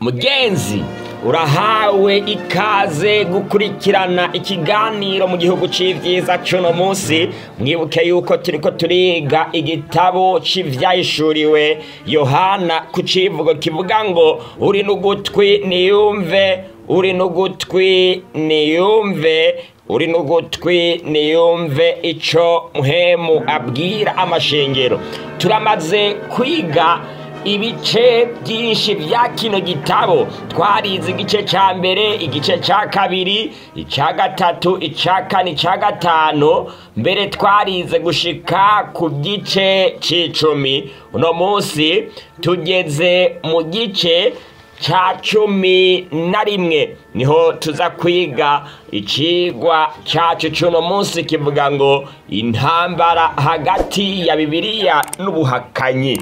mugenzi urahawe ikaze gukurikirana ikiganiro mu gihugu c'ivyiza c'uno munsi mwibuke yuko turiko turiga igitabo c'ivyahishuriwe yohana ku civugo kivuga ngo uri n'ugutwi niyumve uri n'ugutwi niyumve uri n'ugutwi niyumve ico muhemu abwira amashengero turamaze kwiga ibice byinshi bya kino gitabo twarize igice cya mbere igice cya kabiri icya gatatu icya kane icya gatanu mbere twarize gushika ku gice cy'icumi uno munsi tugeze mu gice cya cumi na rimwe niho tuza kwiga ikigwa cyacu cy'uno munsi kivuga ngo intambara hagati ya bibiliya n'ubuhakanyi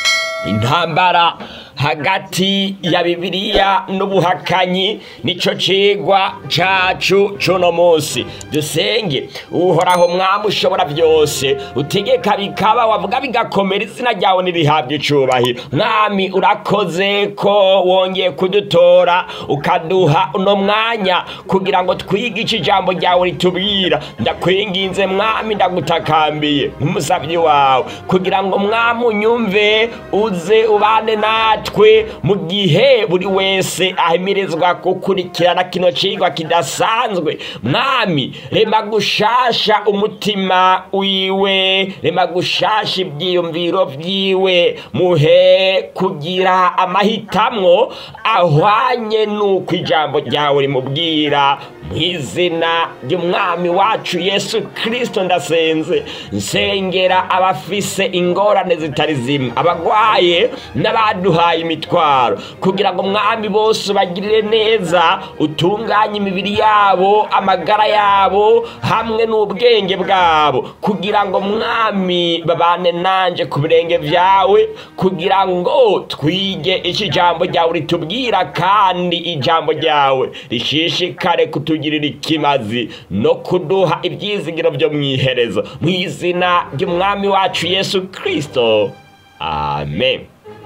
intambara hagati ya bibiliya n'ubuhakanyi nico cigwa cacu cuno munsi dusenge uhoraho mwami ushobora byose utegeka bikaba wavuga bigakomera izina ryawe nirihabwa icubahiro mwami urakoze ko wongeye kudutora ukaduha uno mwanya kugira ngo twige ico ijambo ryawe ritubwira ndakwinginze mwami ndagutakambiye nk'umusavyi wawe kugira ngo mwami unyumve uze ubane natwe natwe mu gihe buri wese ahimirizwa gukurikirana kino cigwa kidasanzwe mwami rema gushasha umutima wiwe rema gushasha ivyiyumviro vyiwe muhe kugira amahitamwo ahwanye n'uko ijambo ryawe rimubwira mu izina ry'umwami wacu yesu kirisito ndasenze nsengera abafise ingorane zitari zimwe abagwaye n'abaduhaye imitwaro kugira ngo mwami bose bagirire neza utunganye imibiri yabo amagara yabo hamwe n'ubwenge bwabo kugira ngo mwami babane nanje ku birenge vyawe kugira ngo twige iki jambo ryawe ritubwira kandi ijambo ryawe rishishikare kutugirira ikimazi no kuduha ibyizigiro byo mu iherezo mu izina ry'umwami wacu yesu kirisito amen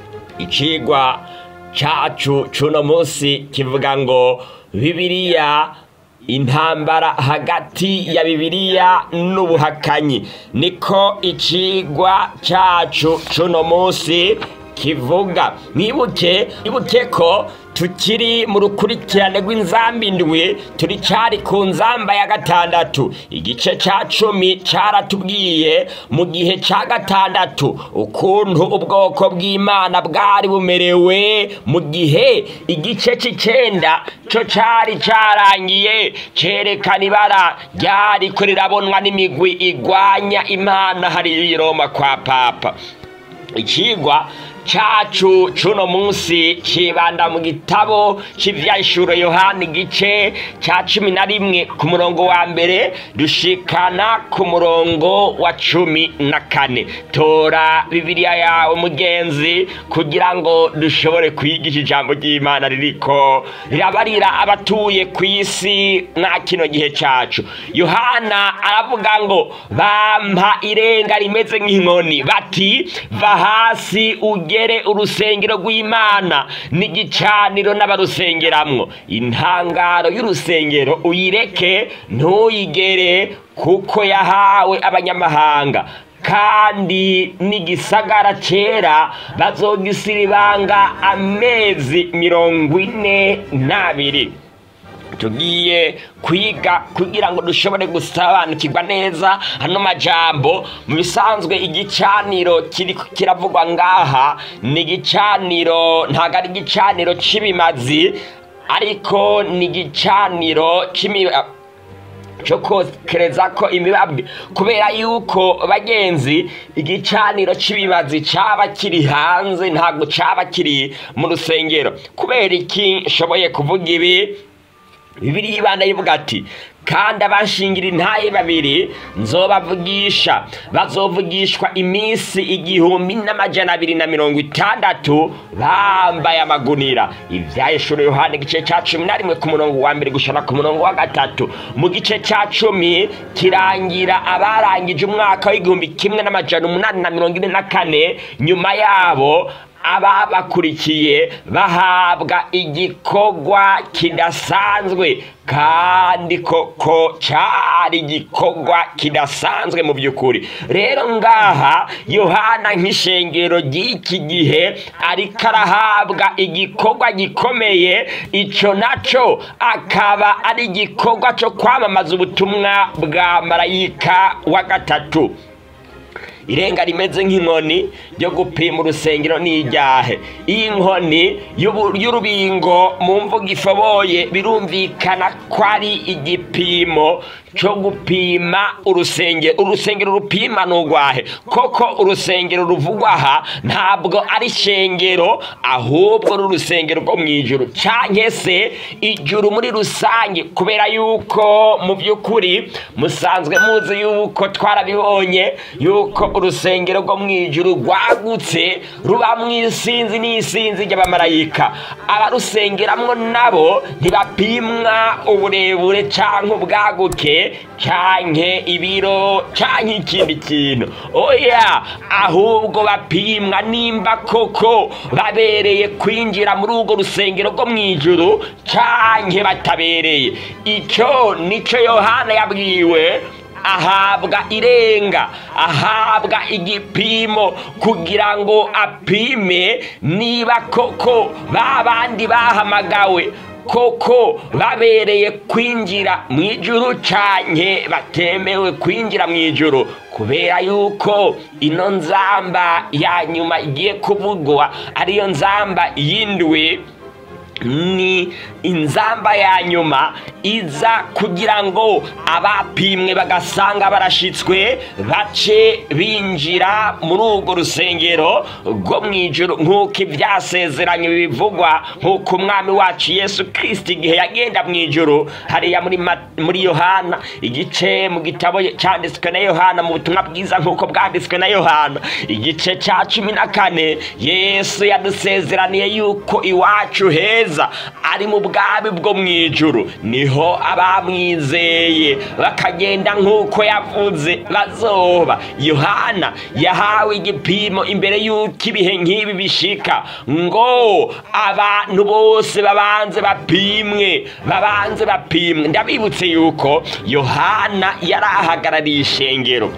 icigwa cacu cuno munsi kivuga ngo bibiliya intambara hagati ya bibiliya n'ubuhakanyi niko icigwa cacu cuno munsi kivuga mwibuke ibuke ko tukiri mu rukurikirane rw'inzamba indwi turi cyari ku nzamba ya gatandatu igice cya cumi cyaratubwiye mu gihe cya gatandatu ukuntu ubwoko bw'imana bwari bumerewe mu gihe igice cy'icyenda cyo cyari cyarangiye cyerekana ibara ryari ko rirabonwa n'imigwi igwanya imana hari Roma kwa papa ikigwa cacu cuno munsi cibanda mu gitabo c'ivyashuro yohani igice ca cumi na rimwe ku murongo wa mbere dushikana ku murongo wa cumi na kane tora bibiliya yawe mugenzi kugira ngo dushobore kwigisha ijambo ry'imana ririko rirabarira abatuye ku isi mwa kino gihe cacu yohana aravuga ngo bampa irenga rimeze nk'inkoni bati va hasi ugere urusengero rw'imana n'igicaniro n'abarusengeramwo intangaro y'urusengero uyireke ntuyigere kuko yahawe abanyamahanga kandi n'igisagara cera bazogisira ibanga amezi mirongo ine n'abiri tugiye kwiga kugira ngo dushobore gusobanukirwa neza hano majambo mu bisanzwe igicaniro kiri kiravugwa ngaha ni igicaniro ntabwo ari igicaniro cy'ibimazi ariko ni igicaniro cy'imibazi cyo kokereza ko imibabwe kubera yuko bagenzi igicaniro cy'ibibazi cyaba kiri hanze ntabwo cyaba kiri mu rusengero kubera iki nshoboye kuvuga ibi bibiri y'ibana yivuga ati kandi abashingira intaye babiri nzobavugisha bazovugishwa iminsi igihumbi n'amajana abiri na mirongo itandatu bambaye amagunira ivyahishuro yohana igice ca cumi na rimwe ku murongo wa mbere gushana ku murongo wa gatatu mu gice ca cumi kirangira abarangije umwaka w'igihumbi kimwe n'amajana umunani na mirongo ine na kane nyuma yabo ababakurikiye bahabwa igikorwa kidasanzwe kandi koko cyari igikorwa kidasanzwe mu by'ukuri rero ngaha yohana nk'ishengero ry'iki gihe ariko arahabwa igikorwa gikomeye icyo nacyo akaba ari igikorwa cyo kwamamaza ubutumwa bwa marayika wa gatatu irenga rimeze nk'inkoni ryo gupima urusengero n'ijyahe iyi nkoni y'urubingo mu mvugo ifoboye birumvikana ko ari igipimo cyo gupima urusengero urusengero rupima ni urwahe koko urusengero ruvugwa aha ntabwo ari ishengero ahubwo ni urusengero rwo mu ijoro cyangwa se ijuru muri rusange kubera yuko mu by'ukuri musanzwe muzi yuko twarabibonye yuko urusengero rwo mu ijuru rwagutse ruba mu isinzi n'isinzi ry'abamarayika abarusengeramo nabo ntibapimwa uburebure cyangwa ubwaguke cyangwa ibiro cyangwa ikindi kintu oya ahubwo bapimwa nimba koko babereye kwinjira muri urwo rusengero rwo mu ijuru cyangwa batabereye icyo nicyo yohana yabwiwe ahabwa irenga ahabwa igipimo kugira ngo apime niba koko ba bandi bahamagawe koko babereye kwinjira mu ijuru cyane batemewe kwinjira mu ijuru kubera yuko ino nzamba ya nyuma igiye kuvugwa ariyo nzamba y'indwi ni inzamba ya nyuma iza kugira ngo abapimwe bagasanga barashitswe bace binjira muri urwo rusengero rwo mu ijoro nk'uko ibyasezeranye bivugwa nk'uko umwami wacu yesu kirisiti igihe yagenda mu ijoro hariya muri yohana igice mu gitabo cyanditswe na yohana mu butumwa bwiza nk'uko bwanditswe na yohana igice cya cumi na kane yesu yadusezeraniye yuko iwacu heza ari mu bwami bwo mu ijuru niho abamwizeye bakagenda nk'uko yavuze bazoba yohana yahawe igipimo imbere y'uko ibihe nk'ibi bishika ngo abantu bose babanze bapimwe babanze bapimwe ndabibutse yuko yohana yari ahagarariye ishengero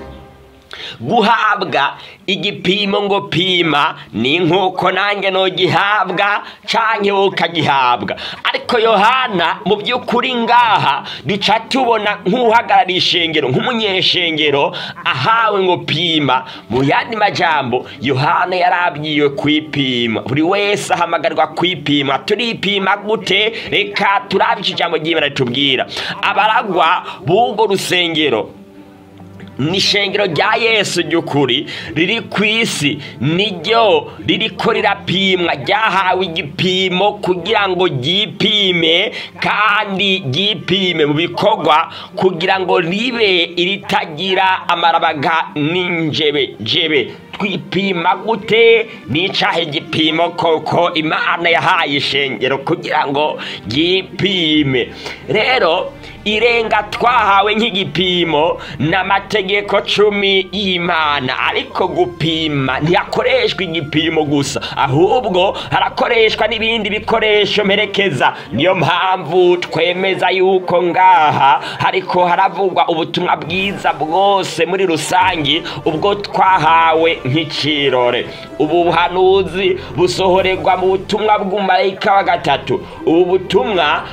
guhabwa igipimo ngo pima ni nk'uko nanjye ntugihabwa cyangwa ukagihabwa ariko yohana mu by'ukuri ngaha duca tubona nk'uhagarariye ishengero nk'umunyeshengero ahawe ngo pima mu yandi majambo yohana yari abwiwe kwipima buri wese ahamagarwa kwipima turipima gute reka turabe iki jambo ry'imana ritubwira abaragwa b'urwo rusengero ni ishengero rya yesu ry'ukuri riri ku isi niryo ririko rirapimwa ryahawe igipimo kugira ngo ryipime kandi ryipime mu bikorwa kugira ngo ribe iritagira amarabaga n'injebe jebe twipima gute n'icahe igipimo koko imana yahaye ishengero kugira ngo ryipime rero irenga twahawe nk'igipimo n'amategeko cumi y'imana ariko gupima ntihakoreshwa igipimo gusa ahubwo harakoreshwa n'ibindi bikoresho mperekeza niyo mpamvu twemeza yuko ngaha ariko haravugwa ubutumwa bwiza bwose muri rusange ubwo twahawe nk'ikirore ubu buhanuzi busohorerwa mu butumwa bw'umumarayika wa gatatu ubu butumwa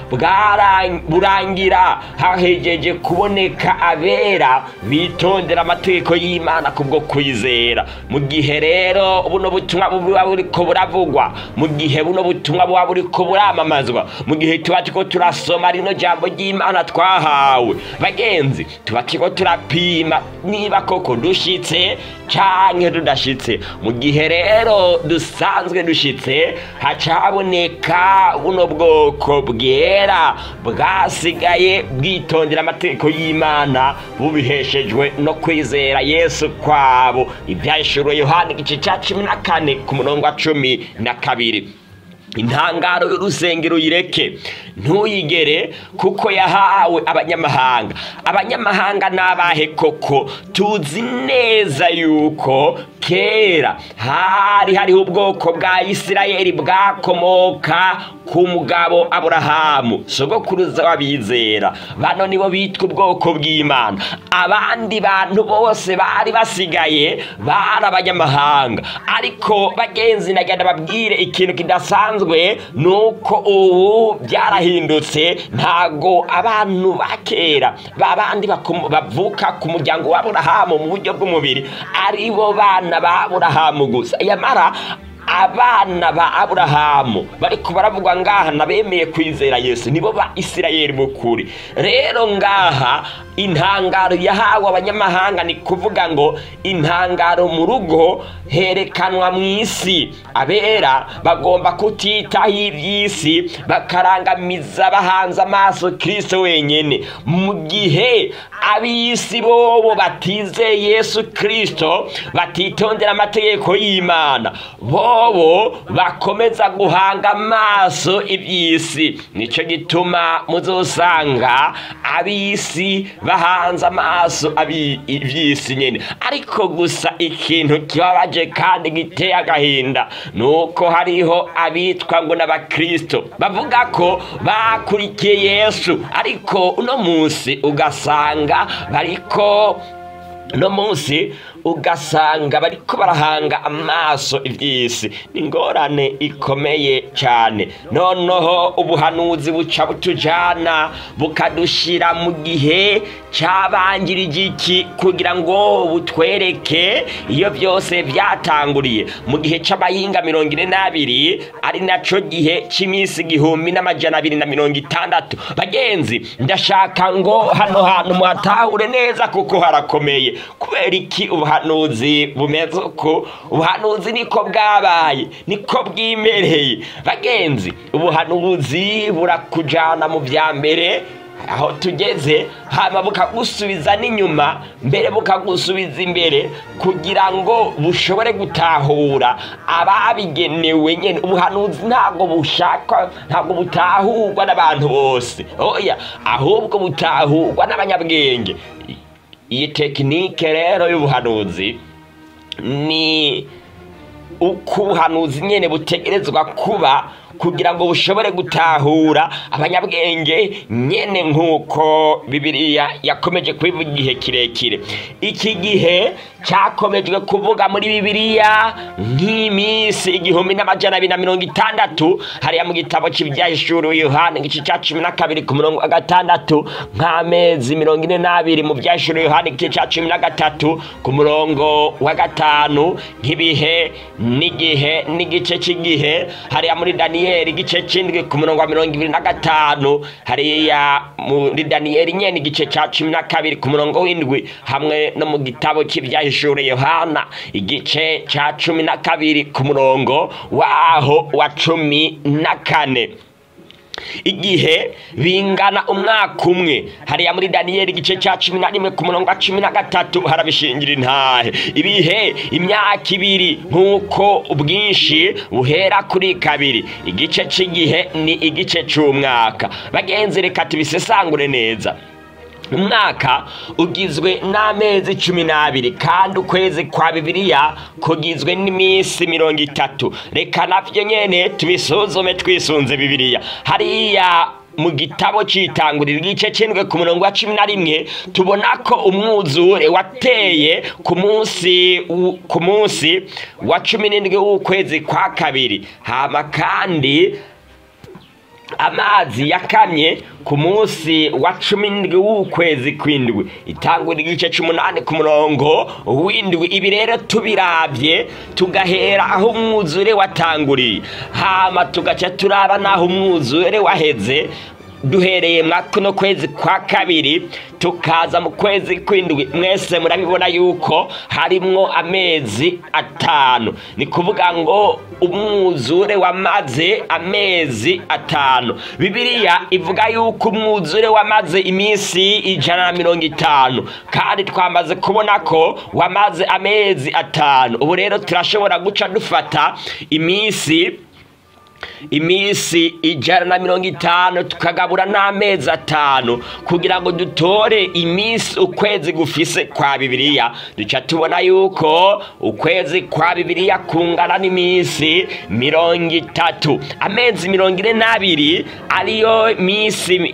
burangira hahegeje kuboneka abera bitondera amategeko y'imana kubwo kwizera mu gihe rero buno butumwa buba buriko buravugwa mu gihe buno butumwa buba buriko buramamazwa mu gihe tuba turiko turasoma rino jambo ry'imana twahawe bagenzi tuba turiko turapima niba koko dushitse canke tudashitse mu gihe rero dusanzwe dushitse hacaboneka buno bwoko bwera bwasigaye bwitondera amategeko y'imana bubiheshejwe no kwizera yesu kwabo ibyahishuriwe yohani igice cya cumi na kane ku murongo wa cumi na kabiri intangaro y'urusengero uyireke ntuyigere kuko yahawe abanyamahanga abanyamahanga ni abahe koko tuzi neza yuko kera hari hariho ubwoko bwa isirayeli bwakomoka ku mugabo aburahamu sogokuruza w'abizera bano nibo bitwa ubwoko bw'imana abandi bantu bose bari basigaye bari abanyamahanga ariko bagenzi nagenda babwire ikintu kidasanzwe ni uko ubu byarahindutse ntago abantu ba kera ba bandi bakomo- bavuka ku muryango w'aburahamu mu buryo bw'umubiri ari bo bana ba aburahamu gusa yamara abana ba aburahamu bariko baravugwa ngaha nabemeye kwizera yesu nibo ba isirayeli b'ukuri rero ngaha intangaro yahawe abanyamahanga ni kuvuga ngo intangaro mu rugo herekanwa mu isi abera bagomba kutitaho iby'isi bakarangamiza bahanze amaso kirisito wenyine mu gihe ab'isi bobo batizeye yesu kirisito batitondera amategeko y'imana bobo bakomeza guhanga amaso iby'isi nicyo gituma muzosanga ab'isi bahanze amaso abi- iby'isi nyine ariko gusa ikintu kibabaje kandi giteye agahinda ni uko hariho abitwa ngo n'abakristo bavuga ko bakurikiye yesu ariko uno munsi ugasanga bariko uno munsi ugasanga bariko barahanga amaso iby'isi ni ingorane ikomeye cyane noneho ubuhanuzi buca butujana bukadushira mu gihe cyabangirije iki kugira ngo butwereke iyo byose byatanguriye mu gihe cy'abayinga mirongo ine n'abiri ari naco gihe cy'iminsi igihumbi n'amajana abiri na mirongo itandatu bagenzi ndashaka ngo hano hantu muhatahure neza kuko harakomeye kubera iki ubuhanuzi bumeze uko ubuhanuzi niko bwabaye niko bwimereye bagenzi ubuhanuzi burakujana mu bya mbere aho tugeze hama bukagusubiza n'inyuma mbere bukagusubiza imbere kugira ngo bushobore gutahura ababigenewe nyine ubuhanuzi ntabwo bushakwa ntabwo butahurwa n'abantu bose oya ahubwo butahurwa n'abanyabwenge iyi tekinike rero y'ubuhanuzi ni uko ubuhanuzi nyine butegerezwa kuba kugira ngo bushobore gutahura abanyabwenge nyene nk'uko bibiliya yakomeje kubivuga igihe kirekire iki gihe cyakomejwe kuvuga muri bibiliya nk'iminsi igihumbi n'amajana abiri na mirongo itandatu hariya mu gitabo cy'ibyahishuriwe yohani igice cya cumi na kabiri ku murongo wa gatandatu nk'amezi mirongo ine n'abiri mu byahishuriwe yohani igice cya cumi na gatatu ku murongo wa gatanu nk'ibihe n'igihe n'igice cy'igihe hariya muri daniyeli igice cy'indwi ku murongo wa mirongo ibiri na gatanu hariya muri daniyeli nyene igice cya cumi na kabiri ku murongo w'indwi hamwe no mu gitabo cy'ibyahishure yohana igice cya cumi na kabiri ku murongo waho wa cumi na kane igihe bingana umwaka umwe hariya muri daniyeli igice cya cumi na rimwe ku murongo wa cumi na gatatu harabishingira intahe ibihe imyaka ibiri nk'uko ubwinshi buhera kuri kabiri igice cy'igihe ni igice cy'umwaka bagenzi reka tubisesangure neza umwaka ugizwe n'amezi cumi n'abiri kandi ukwezi kwa bibiliya kugizwe n'iminsi mirongo itatu reka nabyo nyene tubisuzume twisunze bibiliya hariya mu gitabo cyitangurira igice cy'indwi ku murongo wa cumi na rimwe tubona ko umwuzure wateye ku munsi ku munsi wa cumi n'indwi w'ukwezi kwa kabiri hama kandi amazi yakamye ku munsi wa cumi n'indwi w'ukwezi kw'indwi itangura igice cy'umunani ku murongo w'indwi ibi rero tubirabye tugahera aho umwuzure watanguriye hama tugaca turaba n'aho umwuzure waheze duhereye mwa kuno kwezi kwa kabiri tukaza mu kwezi kw'indwi mwese murabibona yuko harimwo amezi atanu ni kuvuga ngo umwuzure wamaze amezi atanu bibiliya ivuga yuko umwuzure wamaze iminsi ijana na mirongo itanu kandi twamaze kubona ko wamaze amezi atanu ubu rero turashobora guca dufata iminsi iminsi ijana na mirongo itanu tukagabura n'amezi atanu kugira ngo dutore iminsi ukwezi gufise kwa bibiliya duca tubona yuko ukwezi kwa bibiliya kungana n'iminsi mirongo itatu amezi mirongo ine n'abiri ariyo minsi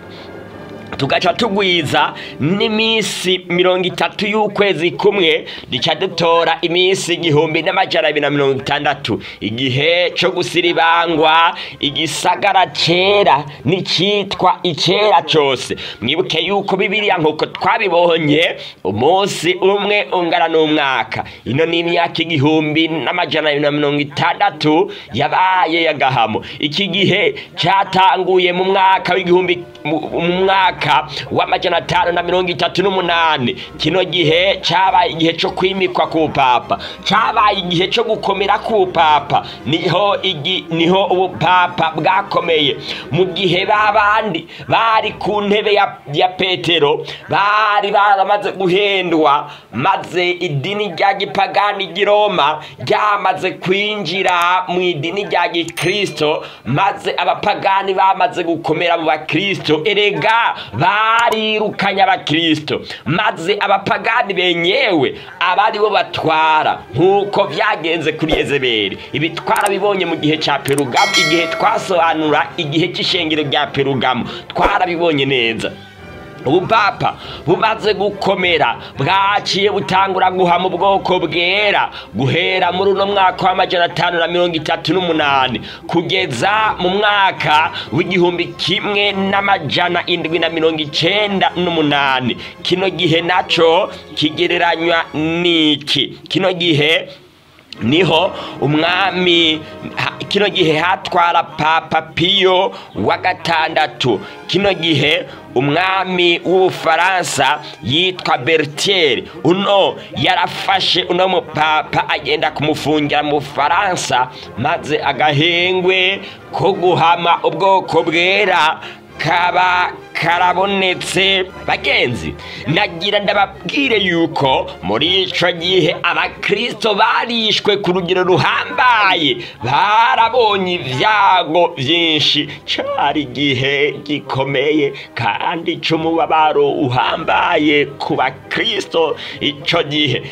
tugaca tugwiza n'iminsi mirongo itatu y'ukwezi kumwe duca dutora iminsi igihumbi n'amajana abiri na mirongo itandatu igihe co gusiribangwa igisagara cera n'icitwa icera cose mwibuke yuko bibiliya nk'uko twabibonye umunsi umwe ungana n'umwaka ino ni imyaka igihumbi n'amajana abiri na mirongo itandatu yabaye yagahamo iki gihe catanguye mu mwaka w'igihumbi mu mu mwaka w'amajana atanu na mirongo itatu n'umunani kino gihe cabaye igihe co kwimikwa ku papa cabaye igihe co gukomera ku papa niho igi, niho ubupapa bwakomeye mu gihe babandi bari ku ntebe ya, ya petero bari baramaze guhendwa maze idini rya gipagani ry'i roma ryamaze kwinjira mu idini rya gikristo maze abapagani bamaze gukomera mu bakristo erega barirukanye abakristo maze abapagani benyewe abari bo batwara nk'uko byagenze kuri yezebeli ibi twarabibonye mu gihe cya perugamu igihe twasobanura igihe cy'ishengero rya perugamu twarabibonye neza ubupapa bumaze gukomera bwaciye butangura guhama ubwoko bwera guhera muri uno mwaka w'amajana atanu na mirongo itatu n'umunani kugeza mu mwaka w'igihumbi kimwe n'amajana indwi na mirongo icenda n'umunani kino gihe naco kigereranywa n'iki kino gihe niho umwami ha- kino gihe hatwara papa piyo wa gatandatu kino gihe umwami w'ubufaransa yitwa bertier uno yarafashe uno mupapa agenda kumufungira mu bufaransa maze agahengwe ko guhama ubwoko bwera kaba karabonetse bagenzi nagira ndababwire yuko muri ico gihe abakristo barishwe ku rugero ruhambaye barabonye ibyago byinshi cari igihe gikomeye kandi c'umubabaro uhambaye ku bakristo ico gihe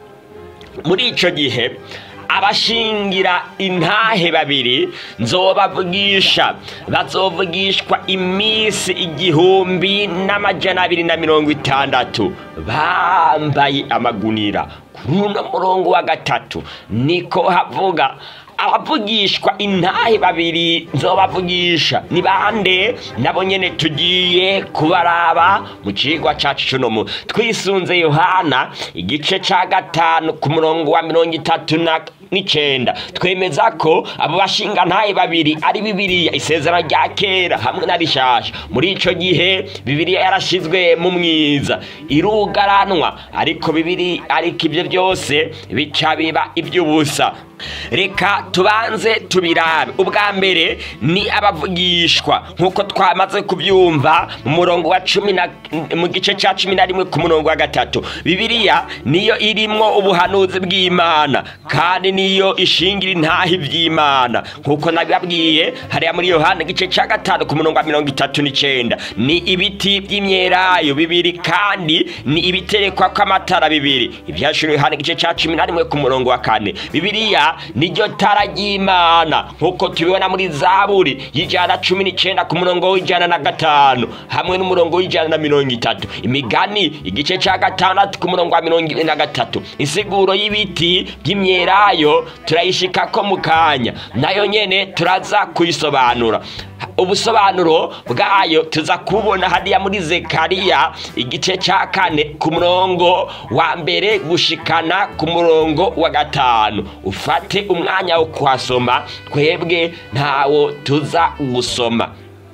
muri ico gihe abashingira intahe babiri nzobavugisha bazovugishwa iminsi igihumbi n'amajana abiri na mirongo itandatu bambaye amagunira kuri uno murongo wa gatatu niko havuga abavugishwa intahe babiri nzobavugisha ni bande nabo nyene tugiye kubaraba mu cigwa cacu cuno mu twisunze yohana igice ca gatanu ku murongo wa mirongo itatu na n'icenda twemeza ko abo bashinga ntahe babiri ari bibiliya isezerano rya kera hamwe na rishasha muri ico gihe bibiliya yarashizwe mu mwiza irugaranwa ariko bibiri ariko ivyo byose bica biba ivy'ubusa reka tubanze tubirabe ubwa mbere ni abavugishwa nk'uko twamaze kubyumva mu murongo wa cumi na mu gice cya cumi na rimwe ku murongo wa gatatu bibiliya niyo irimwo ubuhanuzi bw'imana kandi niyo ishingira intahi by'imana nk'uko nabibabwiye hariya muri yohana igice cya gatanu ku murongo wa mirongo itatu n'icenda ni ibiti by'imyelayo bibiri kandi ni ibiterekwa kw'amatara bibiri ibyashuriwe yohana igice cya cumi na rimwe ku murongo wa kane bibiliya niryo tara ry'imana nk'uko tubibona muri zaburi y'ijana cumi n'icenda ku murongo w'ijana na gatanu hamwe n'umurongo w'ijana na mirongo itatu imigani igice cya gatandatu ku murongo wa mirongo ine na gatatu insiguro y'ibiti by'imyelayo turayishikako mu kanya nayo nyene turaza kuyisobanura ubusobanuro bwayo tuza kubona hariya muri zekariya igice cya kane ku murongo wa mbere gushikana ku murongo wa gatanu ufate umwanya wo kuhasoma twebwe ntawo tuza gusoma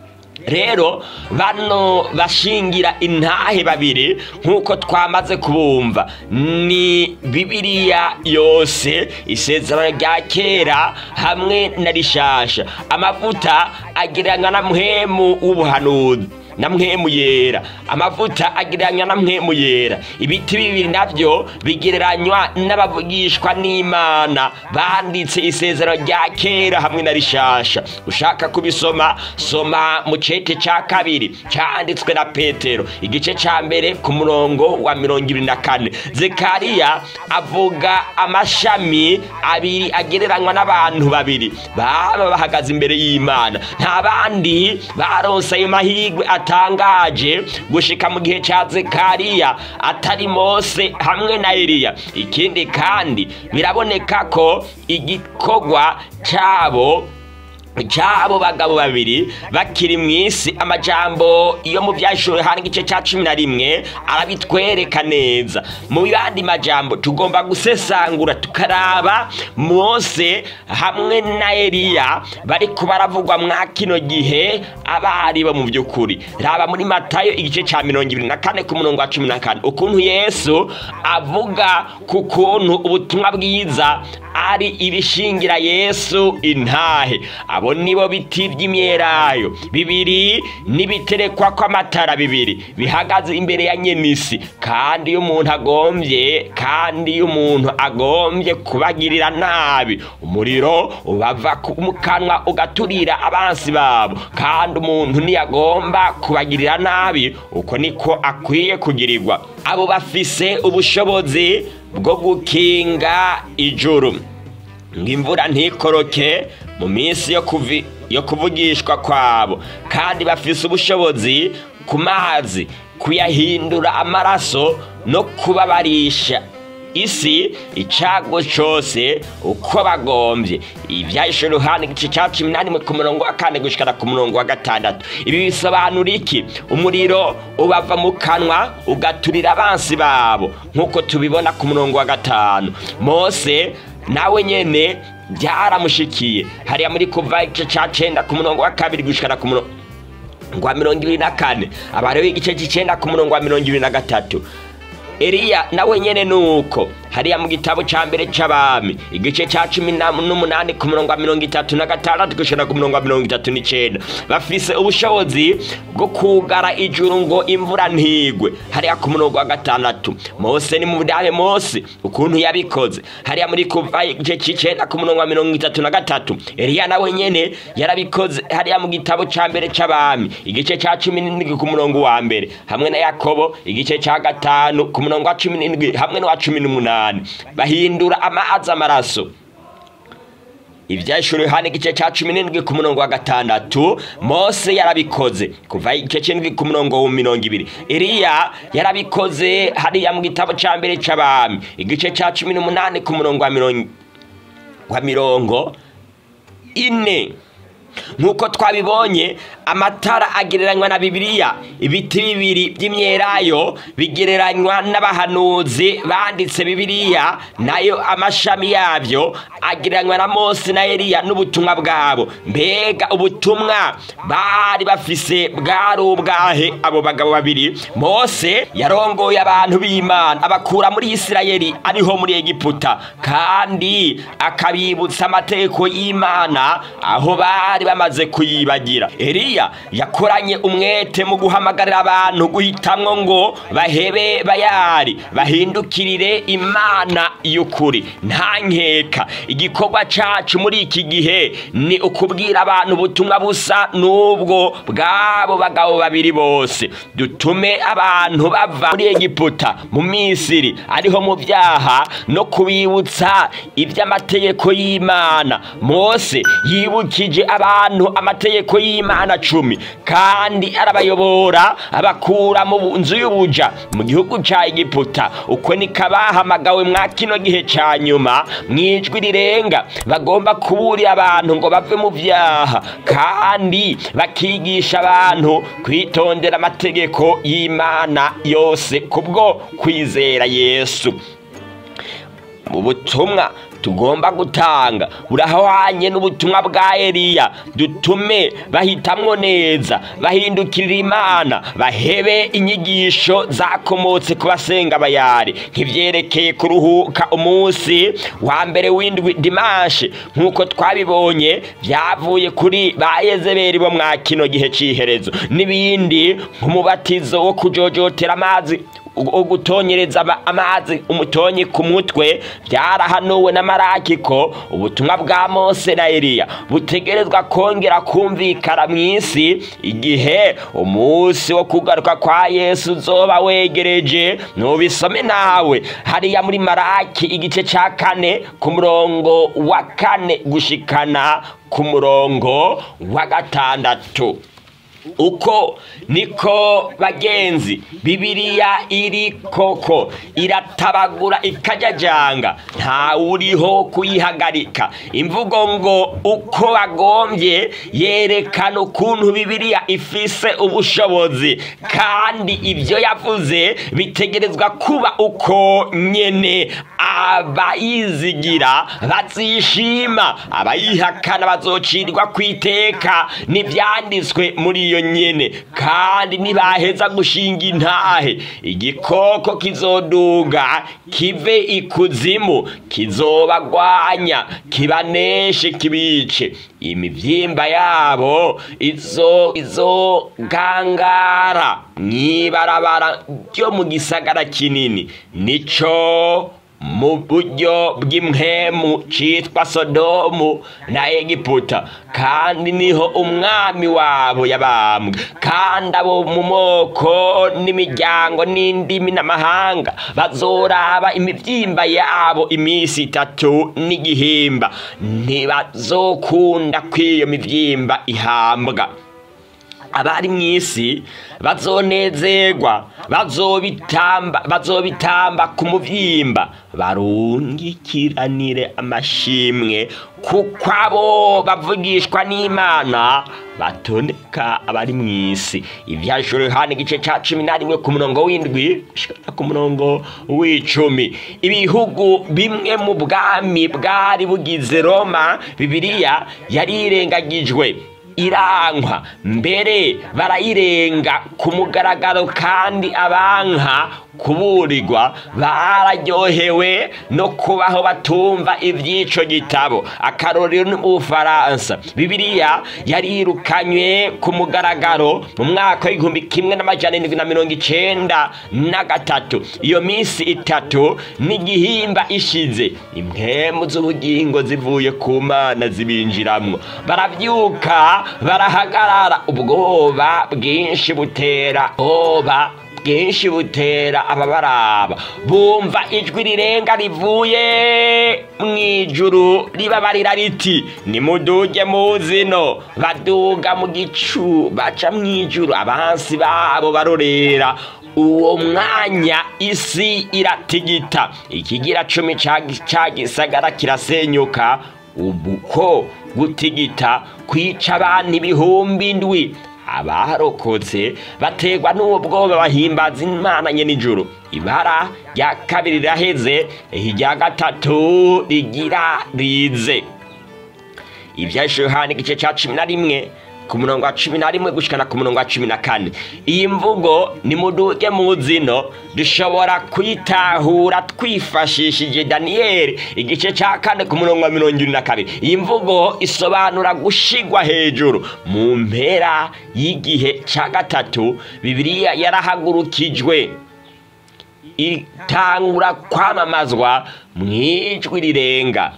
rero bano bashingira intahe babiri nk'uko twamaze kubumva ni bibiliya yose isezerano rya kera hamwe na rishasha amavuta agereranywa na muhemu w'ubuhanuzi na mpwemu yera amavuta agereranywa na mpwemu yera ibiti bibiri navyo bigereranywa n'abavugishwa n'imana banditse isezerano rya kera hamwe na rishasha ushaka kubisoma soma mu cete ca kabiri canditswe na petero igice ca mbere ku murongo wa mirongo ibiri na kane zekariya avuga amashami abiri agereranywa n'abantu babiri baba bahagaze imbere y'imana nta bandi baronse ayo mahirwe atangaje gushika mu gihe ca zekariya atari mose hamwe na eliya ikindi kandi biraboneka ko igikorwa cabo cy'abo bagabo babiri bakiri mu isi amajambo yo mu byashowe hano igice cya cumi na rimwe arabitwereka neza mu yandi majambo tugomba gusesangura tukaraba mose hamwe na eliya bari baravugwa mwa kino gihe abari bo mu by'ukuri raba muri matayo igice cya mirongo ibiri na kane ku murongo wa cumi na kane ukuntu yesu avuga ku kuntu ubutumwa bwiza ari ibishingira yesu intahe abo nibo biti by'imyelayo bibiri n'ibiterekwa kw'amatara bibiri bihagaze imbere ya nyenisi kandi iyo umuntu agombye kandi iyo umuntu agombye kubagirira nabi umuriro ubava mu kanwa ugaturira abansi babo kandi umuntu ntiyagomba kubagirira nabi uko niko akwiye kugirirwa abo bafise ubushobozi bwo gukinga ijuru ngo imvura ntikoroke mu minsi yo kuvi yo kuvugishwa kwabo kandi bafise ubushobozi ku mazi kuyahindura amaraso no kubabarisha isi icago cose uko bagombye ivyahise ruhande igice ca cumi na rimwe ku murongo wa kane gushikana ku murongo wa gatandatu ibi bisobanura iki umuriro ubava mu kanwa ugaturira abansi babo nk'uko tubibona ku murongo wa gatanu mose nawe nyene byaramushikiye hariya muri kuva igice ca cenda ku murongo wa kabiri gushikana ku murongo wa mirongo ibiri na kane abareho igice c'icenda ku murongo wa mirongo ibiri na gatatu eliya nawe nyene nuko hariya mu gitabo ca mbere c'abami igice ca cumi n'umunani ku murongo wa mirongo itatu na gatandatu gushika ku murongo wa mirongo itatu n'icenda bafise ubushobozi bwo kugara ijuru ngo imvura ntigwe hariya ku murongo wa gatandatu mose ni mu budame mose ukuntu yabikoze hariya muri kuva igice c'icenda ku murongo wa mirongo itatu na gatatu eliya nawe nyene yarabikoze hariya mu gitabo ca mbere c'abami igice ca cumi n'indwi ku murongo wa mbere hamwe na yakobo igice ca gatanu ku murongo wa cumi n'indwi hamwe n'uwa cumi n'umunani bahindura amazi amaraso ibyashuri hano igice cya cumi n'indwi ku murongo wa gatandatu mose yarabikoze kuva igice cy'indwi ku murongo wa mirongo ibiri iriya yarabikoze hariya mu gitabo cya mbere cy'abami igice cya cumi n'umunani ku murongo wa mirongo ine nk'uko twabibonye amatara agereranywa na bibiliya ibiti bibiri by'imyelayo bigereranywa n'abahanuzi banditse bibiliya nayo amashami yabyo agereranywa na mose na eliya n'ubutumwa bwabo mbega ubutumwa bari bafise bwari ubwahe abo bagabo babiri mose yarongoye abantu b'imana abakura muri isirayeli ariho muri egiputa kandi akabibutsa amategeko y'imana aho bari bamaze kuyibagira eliya yakoranye umwete mu guhamagarira abantu guhitamwo ngo bahebe bayari bahindukirire imana y'ukuri nta nkeka igikorwa cacu muri iki gihe ni ukubwira abantu ubutumwa busa n'ubwo bw'abo bagabo babiri bose dutume abantu bava muri egiputa mu misiri ariho mu byaha no kubibutsa iby'amategeko y'imana mose yibukije abantu amategeko y'imana cumi kandi arabayobora abakura mu nzu y'ubuja mu gihugu cya egiputa uko niko abahamagawe mwa kino gihe cya nyuma mu ijwi rirenga bagomba kuburira abantu ngo bave mu byaha kandi bakigisha abantu kwitondera amategeko y'imana yose kubwo kwizera yesu mu butumwa tugomba gutanga burahwanye n'ubutumwa bwa eliya dutume bahitamwo neza bahindukirira imana bahebe inyigisho zakomotse ku basenga bayari nk'ivyerekeye kuruhuka umunsi wa mbere w'indwi dimanche nk'uko twabibonye vyavuye kuri ba yezebeli bo mwa kino gihe c'iherezo n'ibindi nk'umubatizo wo kujojotera amazi wo gutonyereza ama- amazi umutonyi ku mutwe byarahanuwe na maraki ko ubutumwa bwa mose na eliya butegerezwa kongera kumvikana mu isi igihe umunsi wo kugaruka kwa yesu uzoba wegereje nubisome nawe hariya muri maraki igice ca kane ku murongo wa kane gushikana ku murongo wa gatandatu uko niko bagenzi bibiliya iri koko iratabagura ikajajanga ntawuriho kuyihagarika imvugo ngo uko bagombye yerekana ukuntu bibiliya ifise ubushobozi kandi ibyo yavuze bitegerezwa kuba uko nyene abayizigira bazishima abayihakana bazocirwa kwiteka n'ivyanditswe muri iyo nyene kandi nibaheza gushinga intahe igikoko kizoduga kive ikuzimu kizobagwanya kibaneshe kibice imivyimba yabo izo izogangara mwibarabara ryo mu gisagara kinini nico mu buryo bw'impwemu citwa sodomu na egiputa kandi niho umwami wabo yabambwe kandi abo mu moko n'imiryango n'indimi n'amahanga bazoraba imivyimba yabo iminsi itatu n'igihimba ntibazokunda kw'iyo mivyimba ihambwa abari mu isi bazonezerwa bazobitamba bazobitamba ku muvyimba barungikiranire amashimwe kuko abo bavugishwa n'imana batoneka abari mu isi ivyashuro yohana igice ca cumi na rimwe ku murongo w'indwi gushika ku murongo w'icumi ibihugu bimwe mu bwami bwari bugize roma bibiliya yarirengagijwe irankwa mbere barayirenga ku mugaragaro kandi abanka kuburirwa bararyohewe no kubaho batumva iby'ico gitabo akarorero ni mu bufaransa bibiliya yarirukanywe ku mugaragaro mu mwaka w'igihumbi kimwe n'amajana indwi na mirongo icenda na gatatu iyo minsi itatu n'igihimba ishize impwemu z'ubugingo zivuye ku mana zibinjiramwo baravyuka barahagarara ubwoba bwinshi butera oba bwinshi butera ababaraba bumva ijwi rirenga rivuye mu ijuru ribabarira riti nimuduge mu zino baduga mu gicu baca mu ijuru abansi babo barorera uwo mwanya isi iratigita ikigira cumi ca gisagara kirasenyuka ubuko gutigita kwica abantu ibihumbi ndwi abarokotse bategwa n'ubwoba bahimbaza imana nye nijoro ibara rya kabiri riraheze irya gatatu rigira rize ivyashe yohana igice ca cumi na rimwe ku murongo wa cumi na rimwe gushikana ku murongo wa cumi na kane iyi mvugo ni muduge mu zino dushobora kuyitahura twifashishije daniyeli igice cya kane ku murongo wa mirongo irindwi na kabiri iyi mvugo isobanura gushigwa hejuru mu mpera y'igihe cya gatatu bibiliya yarahagurukijwe itangura kwamamazwa mu ijwi rirenga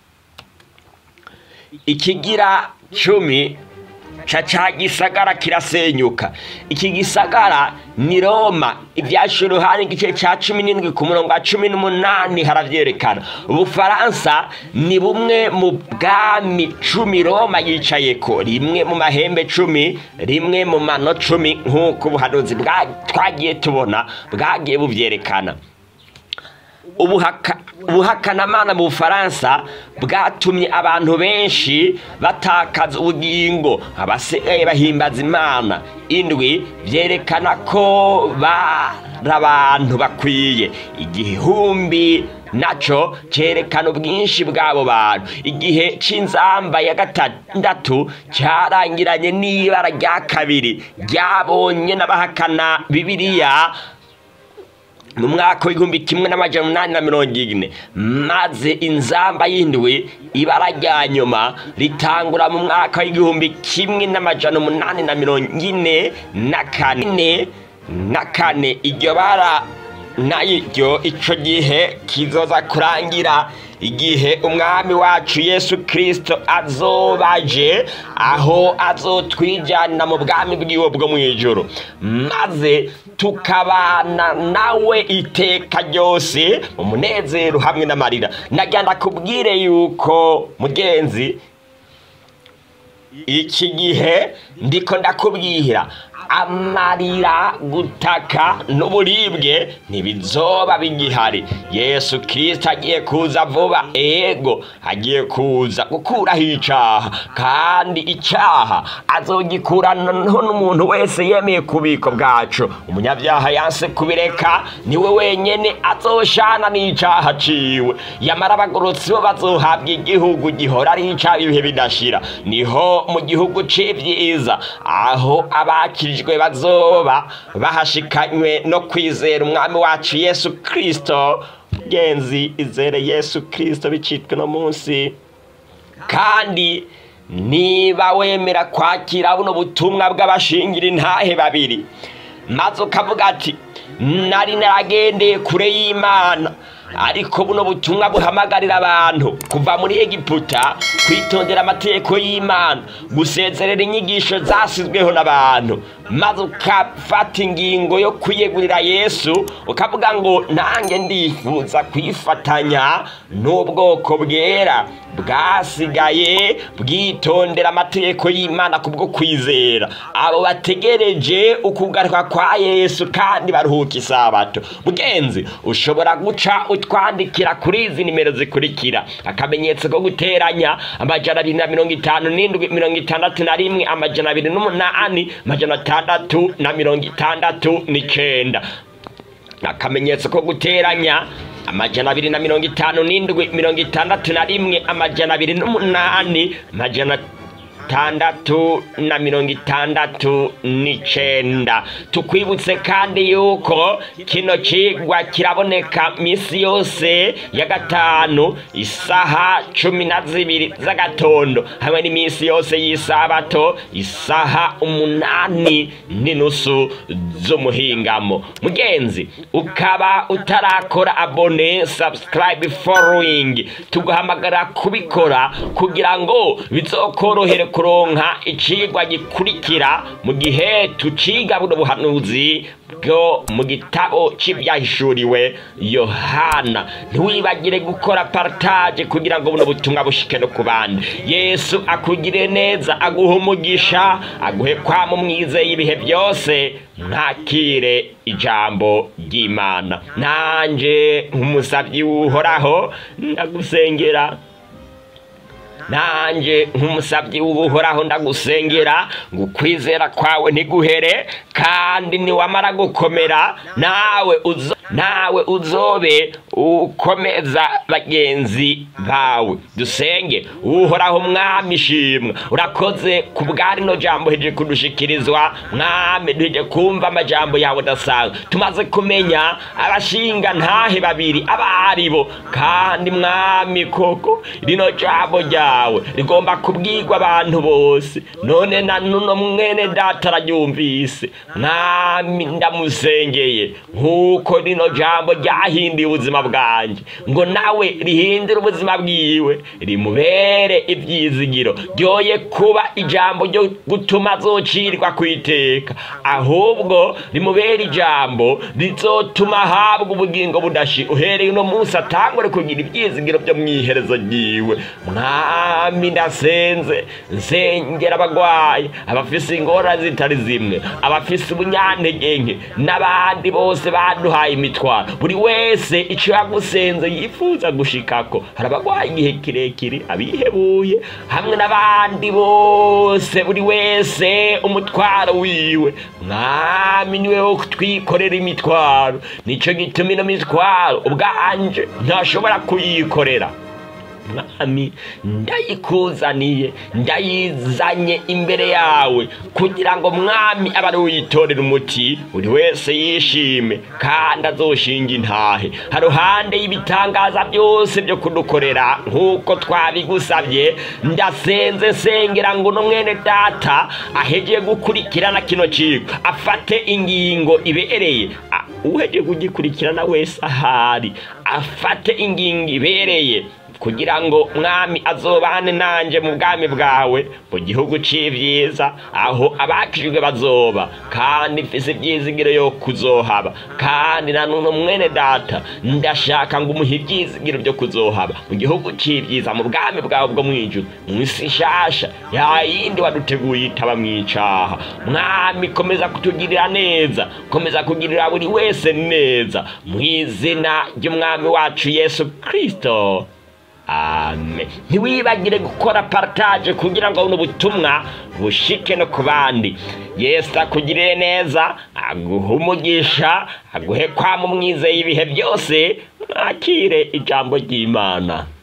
ikigira cumi ca ca gisagara kirasenyuka iki gisagara ni roma ivyashura uruhande igice ca cumi n'indwi ku murongo wa cumi n'umunani haravyerekana ubufaransa ni bumwe mu bwami cumi roma yicayeko rimwe mu mahembe cumi rimwe mu mano cumi nk'uko ubuhanuzi twagiye tubona bwagiye buvyerekana ubuhaka ubuhakanamana mu bufaransa bwatumye abantu benshi batakaza ubugingo abasigaye bahimbaza imana indwi byerekana ko bari abantu bakwiye igihumbi naco cerekana ubwinshi bw'abo bantu igihe c'inzamba ya gatandatu carangiranye n'ibara rya kabiri ryabonye n'abahakana bibiliya mu mwaka w'igihumbi kimwe n'amajana umunani na mirongo ine maze inzamba y'indwi ibara rya nyuma ritangura mu mwaka w'igihumbi kimwe n'amajana umunani na mirongo ine na kane na kane iryo bara naryo ico gihe kizoza kurangira igihe umwami wacu yesu kirisito azobaje aho azotwijana mu bwami bwiwe bwo mu ijoro maze tukabana nawe iteka ryose mu munezero hamwe n'amarira nagenda kubwire yuko mugenzi iki gihe ndiko ndakubwira amarira gutaka n'uburibwe ntibizoba bigihari yesu kirisito agiye kuza vuba ego agiye kuza gukuraho icaha kandi icaha azogikuranaho n'umuntu wese yemeye kubiko bwacu umunyabyaha yanse kubireka niwe wenyene azoshana n'icaha ciwe yamara abagorotsi bo bazohabwa igihugu gihora ari icaha ibihe bidashira niho mu gihugu c'ivyiza aho abakirije bazoba bahashikanywe no kwizera umwami wacu yesu kirisito genzi izere yesu kirisito bicitwe no munsi kandi niba wemera kwakira buno butumwa bw'abashingira intahe babiri maze ukavuga ati nari naragendeye kure y'imana ariko buno butumwa buhamagarira abantu kuva muri egiputa kwitondera amategeko y'imana gusezerera inyigisho zasizweho n'abantu maze ukafata ingingo yo kwiyegurira yesu ukavuga ngo nange ndifuza kwifatanya n'ubwoko bwera bwasigaye bwitondera amategeko y'imana kubwo kwizera abo bategereje ukugaruka kwa yesu kandi baruhuka isabato mugenzi ushobora guca utwandikira kuri izi nimero zikurikira akamenyetso ko guteranya amajana abiri na mirongo itanu n'indwi mirongo itandatu na rimwe amajana abiri n'umunani amajana atandatu na mirongo itandatu n'icenda akamenyetso ko guteranya amajana abiri na mirongo itanu n'indwi mirongo itandatu na rimwe amajana abiri n'umunani amajana atandatu na mirongo itandatu n'icenda tukwibutse kandi yuko kino cigwa kiraboneka misi yose ya gatanu isaha cumi na zibiri z'agatondo hamwe n'imisi yose y'isabato isaha umunani n'inusu z'umuhingamo mugenzi ukaba utarakora abone subscribe following tuguhamagara kubikora kugira ngo bizokorohere kuronka icigwa gikurikira mu gihe tuciga buno buhanuzi bwo mu gitabo c'ivyahishuriwe yohana ntiwibagire gukora partage kugira ngo buno butumwa bushike no ku bandi yesu akugire neza aguhe umugisha aguhe kwama umwizeye ibihe byose ntakire ijambo ry'imana nanje nk'umusavyi w'uhoraho ndagusengera nanje nk'umusabyi w'ubuhoraho ndagusengera ngo ukwizera kwawe ntiguhere kandi niwamara gukomera nawe uzo nawe uzobe ukomeza bagenzi bawe dusenge uhoraho mwami ishimwe urakoze ku bwa rino jambo heje kudushikirizwa mwami duheje kumva amajambo yawe udasanzwe tumaze kumenya abashinga ntahe babiri abaribo kandi mwami koko rino jambo ryawe rigomba kubwirwa abantu bose none na nuno mwene data araryumvise mwami ndamusengeye nk'uko rino jambo ryahinduye ubuzima bwanjye ngo nawe rihindure ubuzima bwiwe rimubere ibyizigiro ryoye kuba ijambo ryo gutuma azocirwa ku iteka ahubwo rimubere ijambo rizotuma ahabwa ubugingo budashi uhereye uno munsi atangure kugira ibyizigiro byo mu iherezo ryiwe mwami ndasenze nsengera abagwayi abafise ingorane zitari zimwe abafise ubunyantege nke n'abandi bose baduhaye imiti mitwaro buri wese icyo yagusenze yifuza gushikako hari abagwaye igihe kirekire abihebuye hamwe n'abandi bose buri wese umutwaro wiwe mwami niwe wo twikorera imitwaro nicyo gituma ino mitwaro ubwanje ntashobora kuyikorera mwami ndayikuzaniye ndayizanye imbere yawe kugira ngo mwami abe ari uyitorera umuti buri wese yishime kandi azoshinga intahe haruhande y'ibitangaza byose byo kudukorera nk'uko twabigusabye ndasenze nsengera ngo no mwene data ahegeye gukurikirana kino kigo afate ingingo ibereye A- uhejeje kugikurikirana wese ahari afate ingingo ibereye kugira ngo mwami azobane nanje mu bwami bwawe mu gihugu c'ivyiza aho abakijwe bazoba kandi mfise ivyizigiro yo kuzohaba kandi na none mwene data ndashaka ngo umuhe ivyizigiro vyo kuzohaba mu gihugu c'ivyiza mu bwami bwawe bwo mwijuru mw'isi nshasha ya yindi waduteguye itaba mwicaha mwami komeza kutugirira neza komeza kugirira buri wese neza mw'izina ry'umwami wacu yesu kristo amen ntiwibagire gukora partage kugira ngo buno butumwa bushike no ku bandi yesu akugirire neza aguhe umugisha aguhe kwama umwizeye ibihe byose mwakire ijambo ry'imana